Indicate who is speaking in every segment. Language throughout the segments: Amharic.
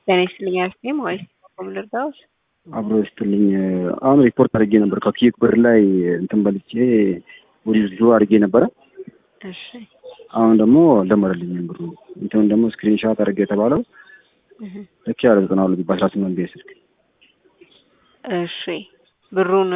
Speaker 1: ጤና ይስጥልኝ አልኩኝ ማለት ነው። ልርዳዎት?
Speaker 2: አብሮ ይስጥልኝ። አሁን ሪፖርት አድርጌ ነበር ከኪክ ብር ላይ እንትን በልቼ ውድድሩ አድርጌ ነበረ።
Speaker 1: እሺ
Speaker 2: አሁን ደግሞ አልደመረልኝም ብሩ። እንትን ደግሞ ስክሪንሻት አድርጌ የተባለው
Speaker 1: እህ፣
Speaker 2: ልክ ያለ ዘጠና ሁለት በአስራ ስምንት ቤት ስልክ
Speaker 1: እሺ ብሩን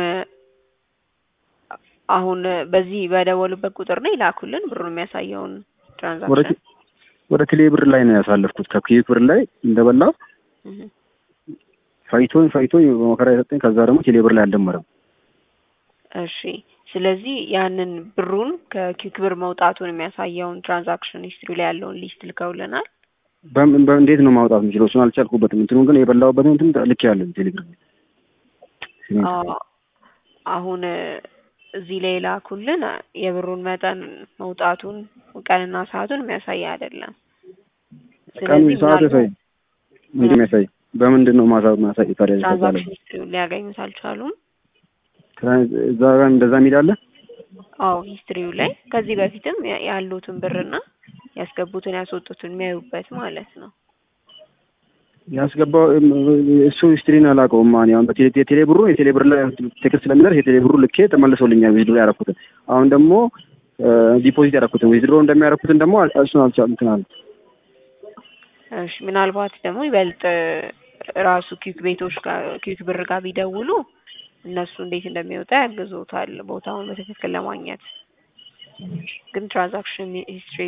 Speaker 1: አሁን በዚህ በደወሉበት ቁጥር ነው ይላኩልን ብሩን የሚያሳየውን
Speaker 2: ወደ
Speaker 1: ትራንዛክሽን።
Speaker 2: ወደ ቴሌ ብር ላይ ነው ያሳለፍኩት። ከኪክ ብር ላይ እንደበላው
Speaker 1: እህ፣
Speaker 2: ፋይቶኝ ፋይቶኝ በመከራ የሰጠኝ ከዛ ደግሞ ቴሌ ብር ላይ አልደመረም።
Speaker 1: እሺ ስለዚህ ያንን ብሩን ከኪክ ብር መውጣቱን የሚያሳየውን ትራንዛክሽን ሂስትሪ ላይ ያለውን ሊስት ልከውልናል።
Speaker 2: በምን በ- እንዴት ነው ማውጣት የምችለው? እሱን አልቻልኩበትም። እንትኑን ግን የበላሁበትን እንትን ልክ ያለ ቴሌግራም
Speaker 1: አዎ፣ አሁን እዚህ ላይ ላኩልን የብሩን መጠን መውጣቱን ቀንና ሰዓቱን የሚያሳይ አይደለም።
Speaker 2: ቀኑ
Speaker 1: ስለዚህ
Speaker 2: ሰዓት
Speaker 1: ምናልባት
Speaker 2: ያሳይ ምንድን የሚያሳይ በምንድን ነው ማሳ ማሳይ ታዲያ ከዛ ላይ
Speaker 1: ትራንዛክሽን ሂስትሪውን ሊያገኙት አልቻሉም።
Speaker 2: ትራንስ- እዛ ጋር እንደዛ የሚል አለ።
Speaker 1: አዎ ሂስትሪው ላይ ከዚህ በፊትም ያ- ያሉትን ብርና ያስገቡትን ያስወጡትን የሚያዩበት ማለት ነው።
Speaker 2: ያስገባው እሱ ሂስትሪን አላውቀውም። ማን ያው በቴሌ የቴሌ ብሩ የቴሌ ብር ላይ ቴክስት ስለሚደርስ የቴሌ ብሩ ልኬ ተመልሶልኛል። ዊዝድሮ ያደረኩትን አሁን ደግሞ ዲፖዚት ያደረኩትን ዊዝድሮ እንደሚያደረኩትን ደግሞ አል- እሱን አልቻልኩም እንትን አለ።
Speaker 1: እሺ ምናልባት ደግሞ ይበልጥ ራሱ ኪክ ቤቶች ጋር ኪክ ብር ጋር ቢደውሉ እነሱ እንዴት እንደሚወጣ ያግዞታል ቦታውን በትክክል ለማግኘት። ግን ትራንዛክሽን ሂስትሪ